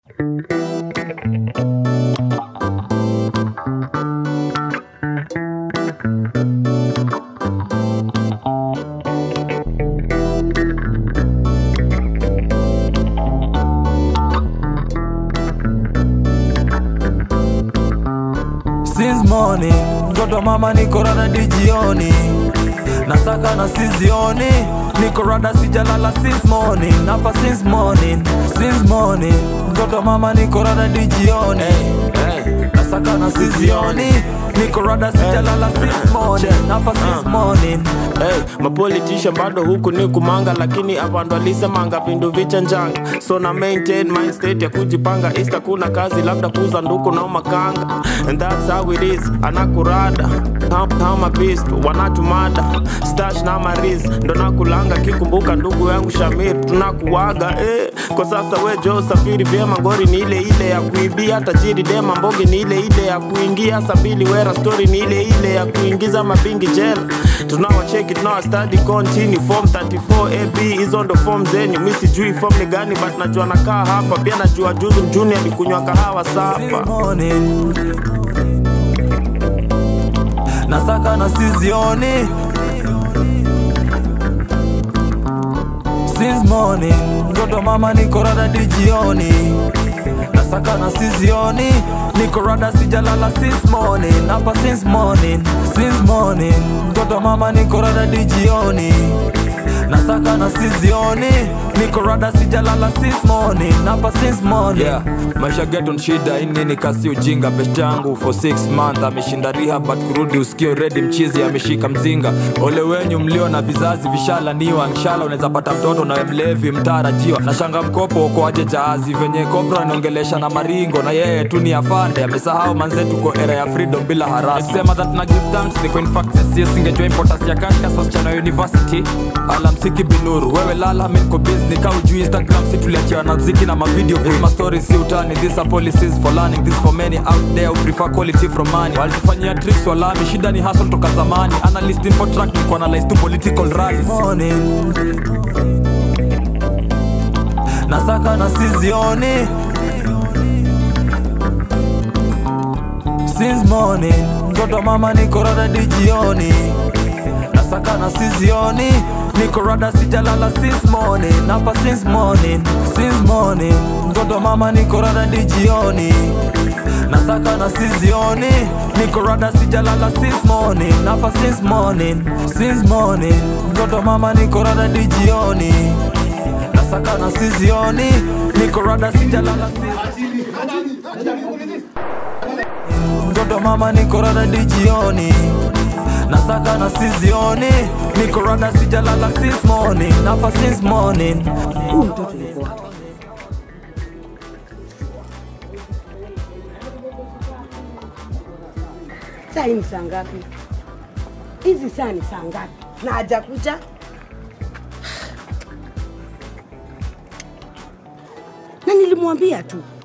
Since morning, mtoto mama niko rada dijioni Nasaka na sizioni Niko rada sijalala since morning Napa since morning, since morning Mtoto mama niko rada dijioni Nasaka na sizioni Niko rada sijalala since morning Napa since morning Hey, mapolitisha bado huku ni kumanga lakini avandu alisemanga vindu vichanjanga so na maintain mind state ya kujipanga ista kuna kazi labda kuza nduku na makanga and that's how it is anakurada kama beast wanatumada stash na mariz ndo nakulanga kikumbuka ndugu yangu Shamir tunakuwaga eh. kwa sasa we jo safiri vyema ngori ni ile ile ya kuibia tajiri dema mbogi ni ile ile ya kuingia sabili wera story ni ile ile ya kuingiza mabingi jela tunawacheki tunawastadi continue form 34 ab hizo ndo form zenyu mi sijui form ni gani but najua nakaa hapa pia najua juzi mjuni alikunywa kahawa Since sapa morning Nasaka na sizioni Since morning Mtoto mama niko rada dijioni Nasaka na sizioni Niko rada sijalala since morning Hapa since morning Since morning Mtoto mama niko rada dijioni Nasaka na sizioni Niko rada sijalala since morning Hapa since morning yeah. maisha geton shida inini kasi ujinga best yangu for 6 month ameshinda riha but kurudi usikio redi mchizi ameshika mzinga ole wenyu mlio na vizazi vishalaniwa nshala unaweza pata mtoto nawe mlevi mtarajiwa na shanga mkopo ukoaje jahazi venye kobra anaongelesha na maringo na yeye tu ni afande amesahau manzetu ko era ya freedom bila harasi sema that na give thanks ni kwa in fact sisi singejua importance ya kashka wasichana university alamsiki binuru wewe lala mi niko busy nika ujui instagram si tuliachiwa na mziki na mavideo this my story si utani these are policies for learning this for many out there who prefer quality from money walitufanyia tricks walami shida ni hustle toka zamani analyst info track ni kuanalyze tu political rallies morning Nasaka na sizioni Since morning Mtoto mama niko rada dijioni Nasaka na sizioni Niko rada sijalala since morning Hapa since morning Since morning Mtoto mama niko rada dijioni Nasaka na sizioni Niko rada sijalala since morning Hapa since morning Since morning Mtoto mama niko rada dijioni Nasaka na sizioni Niko rada sijalala since Mtoto mama niko rada dijioni Nasaka na sizioni Niko rada sijalala since morning Hapa since morning Huyu mtoto yuko wapi? Saa hii ni saa ngapi? Hizi saa ni saa ngapi? Na hajakuja? Na nilimwambia tu